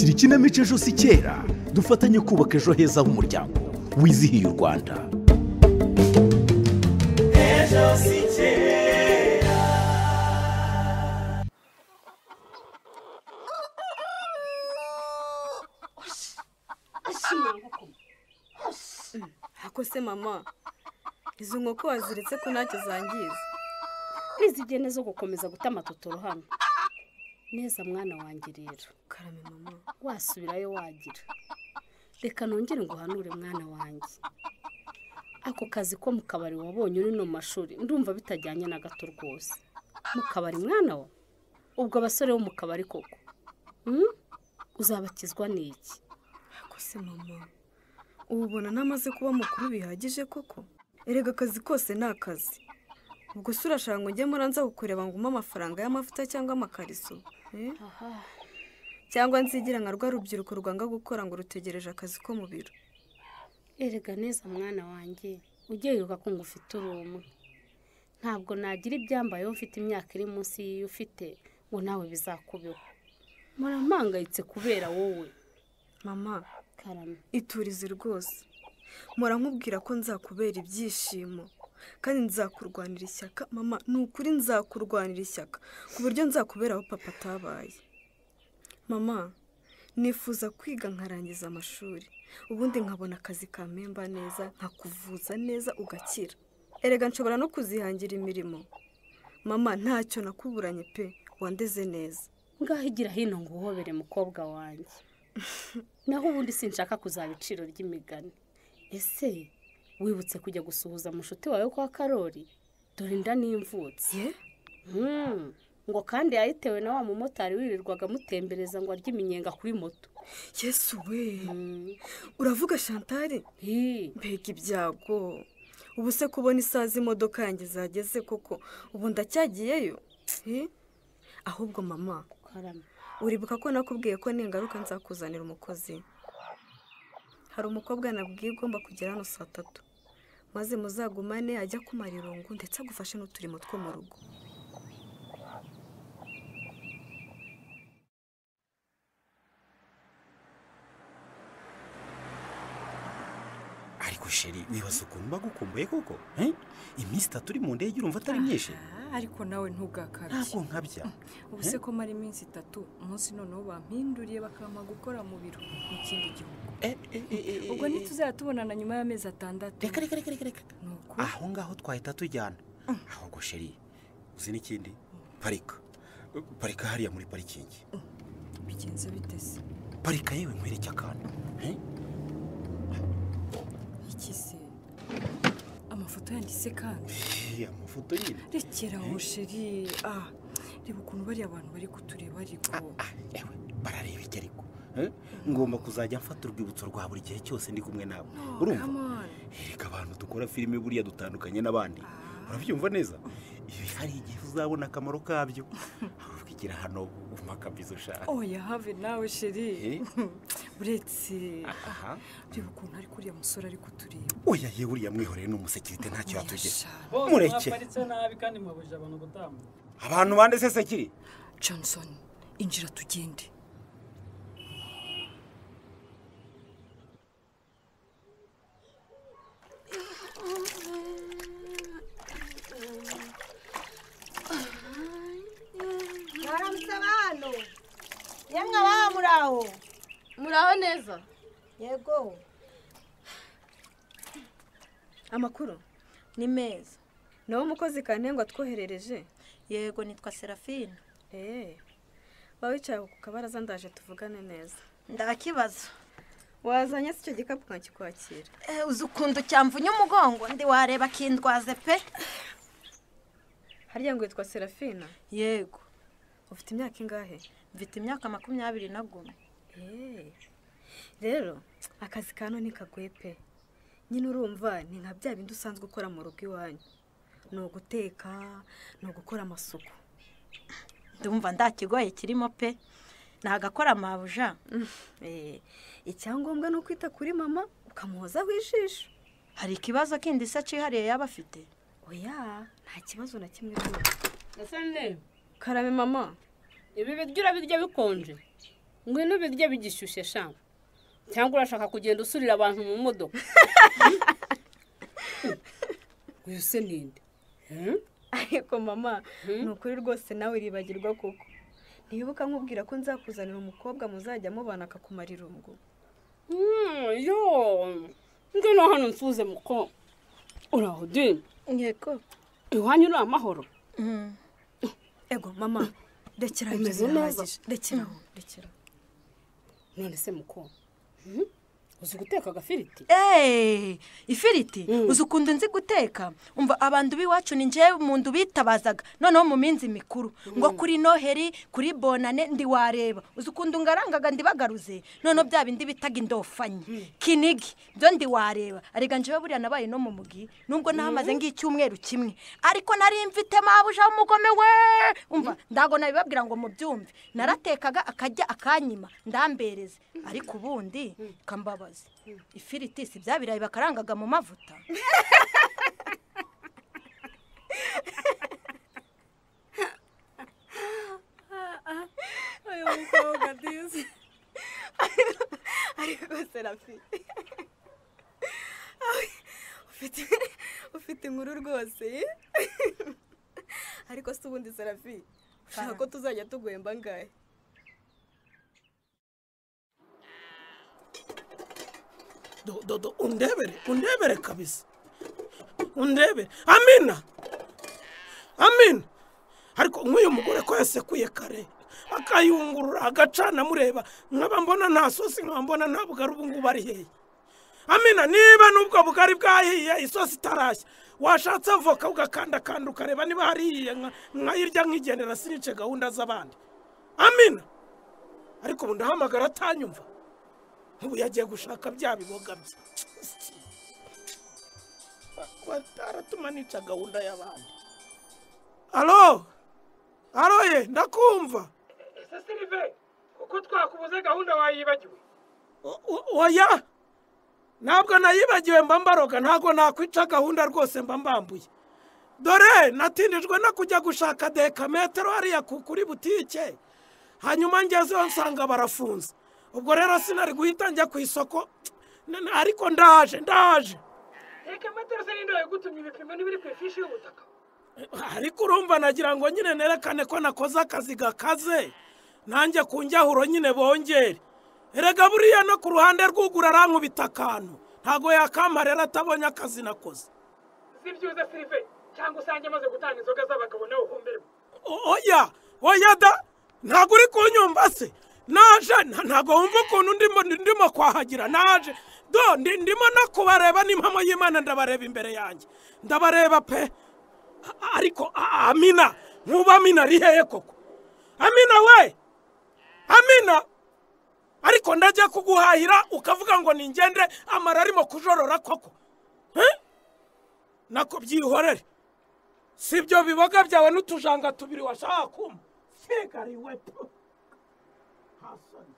dukinamico ejo si kera dufatanye kubaka ejo heza h'umuryango wizihiye u rwanda ejo si kera ako se mama izo nkoko waziretse ko ntacyo zangiza ntizigende zo gukomeza guta amatotoro hano neza mwana wanjye rero karame mama wasubirayo wagira reka nongere nguhanure mwana wanjye ako kazi ko mu kabari wabonye uri no mu mashuri ndumva bitajyanye na gato rwose mu kabari mwana we ubwo abasore bo mu kabari koko Hmm? uzabakizwa n'iki ako se mama ubu ubona namaze kuba mukuru bihagije koko erega akazi kose ni akazi ubwo se urashaka ngo ujye muranza kukureba ngo umpe amafaranga y'amavuta cyangwa amakariso eh? cyangwa nzigira nka rwa rubyiruko rwanga gukora ngo rutegereje akazi ko mu biro erega neza mwana wanjye ujye wibuka ko ngufite uri umwe ntabwo nagira ibyambayeho mfite imyaka iri munsi y'iyo ufite ngo nawe bizakubeho murampangayitse kubera wowe mama karame iturize rwose mpora nkubwira ko nzakubera ibyishimo kandi nzakurwanira ishyaka mama ni ukuri nzakurwanira ishyaka ku buryo nzakubera aho papa atabaye mama nifuza kwiga nkarangiza amashuri ubundi nkabona akazi kamemba neza nkakuvuza neza ugakira erega nshobora no kuzihangira imirimo mama ntacyo nakuburanye pe wandeze neza ngaho igira hino ngo uhobere mukobwa wanjye naho ubundi sinshaka kuzaba iciro ry'imigani ese wibutse kujya gusuhuza mushuti wawe kwa karori dore inda n'imvutsi ye Hmm, ngo kandi yayitewe na wa mumotari wirirwaga amutembereza ngo arye iminyenga kuri moto yesu we Hmm, uravuga shantari hi. mbega ibyago ubu se kubona isaha z'imodoka yanjye zageze koko ubu ndacyagiyeyo Eh? ahubwo mama karame uribuka ko nakubwiye ko ningaruka nzakuzanira umukozi hari umukobwa nabwiye ugomba kugera hano saa tatu maze muzagumane ajya kumara irungu ndetse agufashe n'uturimo two mu rugo ariko sheri wibaza ukuntu mba gukumbuye koko eh? iminsi itatu uri mu ndege urumva atari myinshi ariko nawe ntugakabye ntabwo nkabya ubu se ko mara iminsi itatu umunsi noneho bampinduriye bakampa gukora mu biro mu kindi gihugu Eh, eh, eh, eh, eh, ubwo eh. ntituzajya tubonana nyuma y'amezi atandatu reka reka reka reka reka ni uko aho ngaho twahita tujyana ahubwo sheri uzi n'ikindi parika parika hariya muri parikingi bigenze biteze parika yewe nkwereke akantu eh? iki se amafoto yanditse kandi Iriya mafoto nyine rekera aho sheri ah reba ukuntu bariya abantu bari kutureba ariko Ah, yewe barareba iki ariko eh? ngomba kuzajya mfata urwibutso rwa buri gihe cyose ndi kumwe nawe urumva kamani erega abantu dukora filime buriya dutandukanye n'abandi urabyumva neza ibi hari igihe uzabona akamaro kabyo ahubwo igira hano umakabizo ushaka oya have nawe sheri Eh? uretse aha reba ukuntu ari kuriya musore ari kutureba oya yewe uriya mwihoreye n'umusekirite ntacyo yatugeze Yashara. bose Mureke. mwaparitse nabi kandi mwabujije abantu gutambuka abantu bande se sekiri johnson injira tugende mwaramutse abantu yemwe ababa muri aho muraho neza yego amakuru ni meza nawe umukozi kantengwa twoherereje yego nitwa serafine eee waba wicaye ku kabaraza ndaje tuvugane neza ndakibaza wazanye se icyo gikapu nkakikwakira Eh, uzi ukuntu cyamvunya umugongo ndi wareba kindwaze pe harya ngo witwa serafina yego ufite imyaka ingahe mfite imyaka makumyabiri na gumwe Hey. rero akazi ka none kagoye pe nyine urumva ni nka bya bindi usanzwe ukora mu rugo iwanyu ni uguteka ni ugukora amasuku ndumva ndakigoye kirimo pe ni agakora amabuja Eh, icyangombwa ni ukwita kuri mama ukamuhozaho ijisho hari ikibazo kindi se cyihariye yaba afite oya nta kibazo na kimwe ese ne karame mama ibi biryo urabirya bikonje ngwino birye bigishyushye shamba cyangwa urashaka kugenda usurira abantu mu modoka uyu se ninde Hmm? ariko mama ni ukuri rwose nawe uribagirwa koko ntiwibuka nkubwira ko nzakuzanira umukobwa muzajya mubana akakumara irungu Hmm, yo ngwino hano mfuze muko uraho dini yego iwanyu ni amahoro ego mama rekera aho Umeze ibyo neza. birahagije rekera aho rekera aho none se muko Hmm? uzi guteka agafiriti eee ifiriti uzi ukuntu nzi guteka umva abantu b'iwacu ni njyewe umuntu bitabazaga noneho mu minsi mikuru ngo kuri noheri kuri bonane ndi wareba uzi ukuntu ngarangaga ndibagaruze noneho bya bindi bitaga indofanyi kinigi byo ndi wareba arega njyewe buriya nabaye no mu mugi nubwo nahamaze nk'icyumweru kimwe ariko nari mfite mabuja w'umugome we umva ndago nabibabwira ngo mubyumve naratekaga akajya akanyima ndambereze ariko ubundi kambabaza ifiriti si bya birayi bakarangaga mu mavuta uyu mukobwa dizi ariko serafi ufite ufite inkuru rwose ariko se ubundi serafi ushaka ko tuzajya tugwemba angahe Do- do- do, undebere undebere kabisa undebere amina amina ariko nk'uyu mugore ko yasekuye kare akayungurura agacana amureba nkaba mbona nta sosi nkaba mbona nta bugari ubu ngubu ari hehe amina niba n'ubwo bugari bwahiye isosi itarashya washatse avoka ugakandakanda ukareba niba hariye nka- nkayirya nkigendera sinice gahunda z'abandi amina ariko ubu ndahamagara atanyumva nk'ubu yagiye gushaka bya biboga bye bataratuma nica gahunda y'abandi alo alo ye ndakumva ese sirive kuko twakubuze gahunda wayibagiwe O- o- oya ntabwo nayibagiwe mba mbaroga ntabwo nakwica gahunda rwose mba mbambuye dore natindijwe no kujya gushaka dekametero hariya ku- kuri butike hanyuma ngezeho nsanga barafunze ubwo rero sinari guhita njya ku isoko na- na- ariko ndaje ndaje reka metero se ninde wayigutumye ibipimo n'ibiri ku ifishi y'ubutaka ariko urumva nagira ngo nyine nerekane ko nakoze akazi gakaze nanjye ku njyahuro nyine bongere erega buriya no ku ruhande rw'ugura arankubita akantu ntago yakama rero atabonye akazi nakoze zibyuze sirive cyangwa usange amaze gutanga inzoga z'abagabo nawe uhomberemo O- oya oya da ntago uri kunyumva se naje nta- ntago wumva ukuntu ndimo ndimo kwahagira naje do ndi- ndimo no kubareba n'impamo y'imana ndabareba imbere yanjye ndabareba pe A- ariko a- amina nkuba amina ari hehe koko amina we amina ariko ndajya kuguhahira ukavuga ngo ningende amara arimo kujorora koko Eh? nako byihorere si ibyo biboga byawe n'utujanga tubiri washaka kumva sigariwe pu hasoni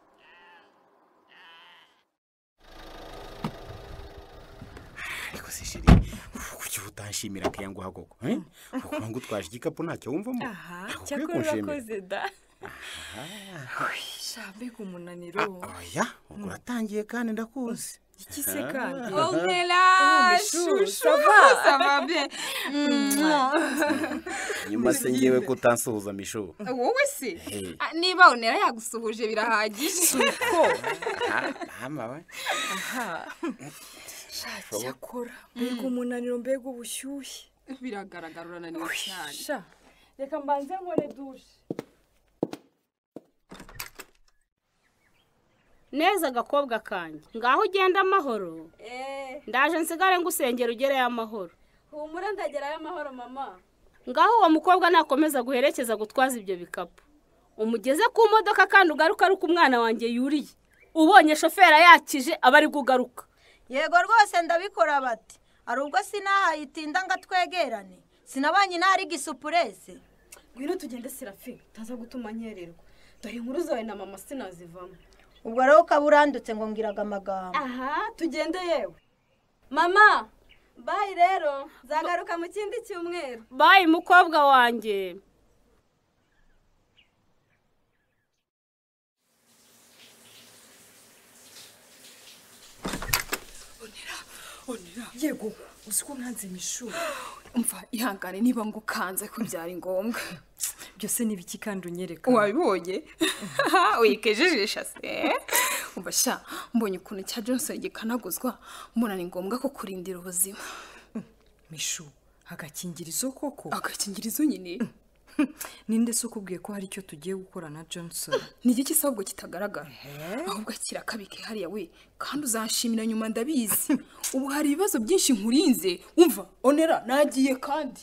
ariko se shiri kuki utanshimira akayanguha koko eh? ukuba ngo utwaje igikapu ntacyo wumvamo aha Ntabwo ukwiye cyakora kunshimira. urakoze da shambega umunaniro oya ubwo uratangiye kandi ndakuzi iki se kandi Onkela, chouchou, ça va, ça va bien. nyuma se ngewe ko utansuhuza mishu Wowe se Hey. Ah, niba onera yagusuhuje birahagije hama we cyakora mbega umunaniro mbega ubushyuhe biragaragara urananiwe cyane sha reka mbanze nkore dushe neza agakobwa kanjye ngaho ugenda amahoro eee ndaje nsigare ngusengera ugereyo amahoro humura ndagerayo amahoro mama ngaho uwo mukobwa nakomeza guherekeza gutwaza ibyo bikapu umugeze ku modoka kandi ugaruka ari uko umwana wanjye yuriye ubonye shoferi yakije aba ari kugaruka yego rwose ndabikora bati hari ubwo sinahayitinda ngo atwegerane sinabanye ntari gisupurese ngwino tugende serafi utaza gutuma nyererwa dore inkuru zawe na mama sinazivamo ubwo rero ukaba urandutse ngo ngiraga amagambo aha tugende yewe mama bayi rero nzagaruka mu kindi cyumweru bayi mukobwa wanjye yego uzi ko mwanze mu ishuri umva ihangane niba ngukanze ko byari ngombwa byose ni ibiki kandi unyereka wabibonye wikejejisha se umva sha mbonye ukuntu cya johnson gikanaguzwa mbona ni ngombwa ko kurindira ubuzima mishu agakingirizo koko agakingirizo nyine ninde se ukubwiye ko hari icyo tugiye gukora na johnson ni iki gisa ahubwo kitagaragara ahubwo kirakabike hariya we kandi uzanshimira nyuma ndabizi ubu hari ibibazo byinshi nkurinze umva onera nagiye kandi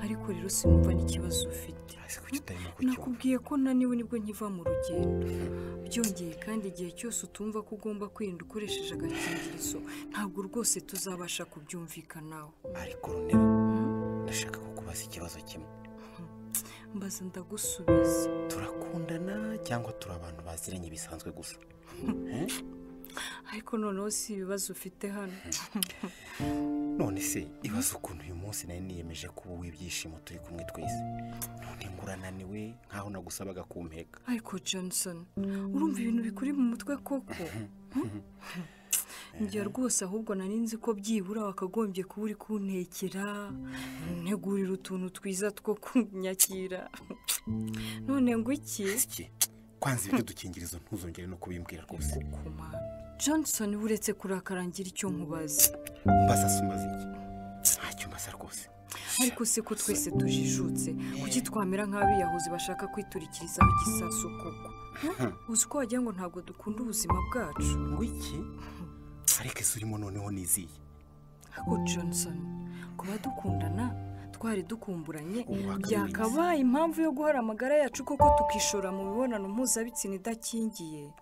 ariko rero sinumva n'ikibazo ufite kuki utarimo kucyumva nakubwiye ko naniwe nibwo nkiva mu rugendo byongeye kandi igihe cyose utumva ko ugomba kwirinda ukoresheje agakingirizo ntabwo rwose tuzabasha kubyumvikanaho ariko runera ndashaka kukubaza ikibazo kimwe mbaza ndagusubiza turakundana cyangwa turi abantu baziranye bisanzwe gusa ariko noneho si ibibazo ufite hano none se ibaze ukuntu uyu munsi nari niyemeje kuba w'ibyishimo turi kumwe twese none ngurananiwe nkaho nagusabaga kumpeka ariko johnson urumva ibintu bikuri mu mutwe koko njya rwose ahubwo nari nzi ko byibura wakagombye kuba uri kuntekera ntegurira utuntu twiza two kunyakira none ngo iki kwanza ibyo dukingirizo ntuzongere no kubimbwira rwose johnson uretse kurakarangira icyo nkubaza mbaza se umaze iki ntacyo mbaza rwose ariko se ko twese tujijutse kuki twamera nk'abiyahuzi bashaka kwiturikirizaho igisasu koko Hmm. uzi ko wagira ngo ntabwo dukunda ubuzima bwacu ngo iki ariko ese urimo noneho niziye ariko johnson kuba dukundana twari dukumburanye Uwaka byakabaye impamvu yo guhara amagara yacu koko tukishora mu mibonano mpuzabitsina idakingiye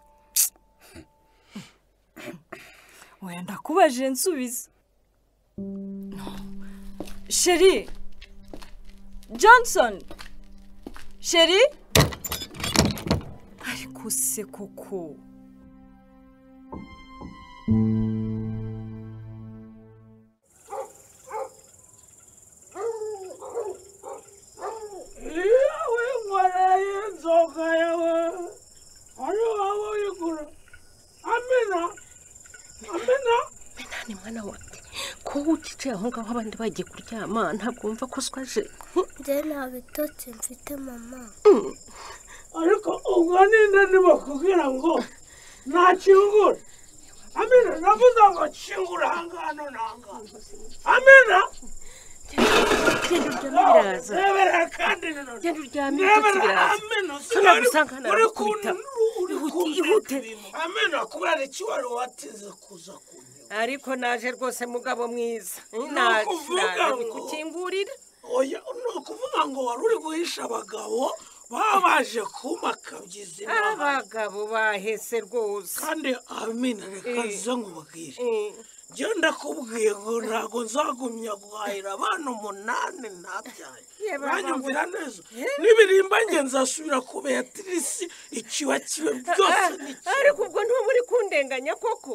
oya ndakubaje nsubiza No. sheri johnson sheri ariko se koko yewe nkoreye inzoga yawe wari waba uyigura amina amina ni mwana wanjye kuba ucicaye aho ngaho abandi bagiye kuryama ntabwo wumva ko uswaje njye nta bitotsi mfite mama ariko ubwo ninde ntibakubwira ngo ntakingura amina navuze ngo kingura ahangano n'ahangano amina genda uryame biraza Rebera kandi nino genda uryame Rebera ibitotsi biraza amina so nagusanga uri narakubita Ihute, ihute. Amina kubera iki wari wateze kuza ku ariko naje rwose mugabo mwiza Ni naje ukuvuga naje ngo- bikukingurira oya ni ukuvuga ngo wari uri guhisha abagabo baba baje kumakabya izina abagabo bahese rwose kandi amina reka nze nkubwire genda kubwiye ngo ntabwo nzagumya guhahira abana umunani ntabyaye Ye, baba, uranyumvira ngo- neza Eh? n'ibirimba nge nzasubira ku beatrice ikiwa kiwe byose ni Ah, ariko ubwo ntuba uri kundenganya koko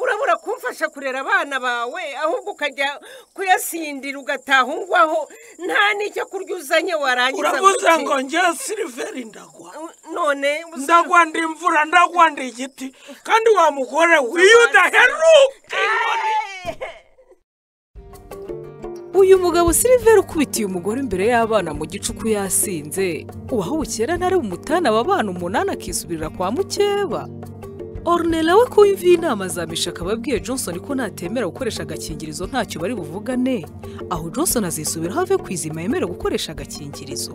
urabura kumfasha kurera abana bawe ahubwo ukajya kuyasindira ugataha ungwaho nta n'icyo kurya uzanye warangiza uravuze gute? ngo ngewe siliveri ndagwa none ndagwa ndi imvura ndagwa ndi igiti kandi wa mugore wiyudaheruke uyu mugabo siliveri ukubitiye umugore imbere y'abana mu gicuku yasinze uwahubukera ntari umutana aba bana umunani akisubirira kwa mukeba orunera we ko yumviye inama za misha akaba abwiye johnson ko natemera gukoresha agakingirizo ntacyo bari buvugane aho johnson azisubiraho ave ku izima yemera gukoresha agakingirizo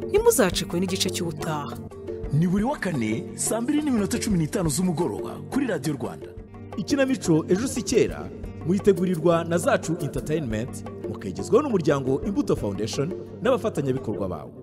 ntimuzacikwe n'igice cy'ubutaha ni buri wa kane saa mbiri n'iminota cumi n'itanu z'umugoroba kuri radiyo rwanda ikinamico ejo si kera muyitegurirwa na zacu interineti mukagezwaho n'umuryango imbuto foundation n'abafatanyabikorwa bawo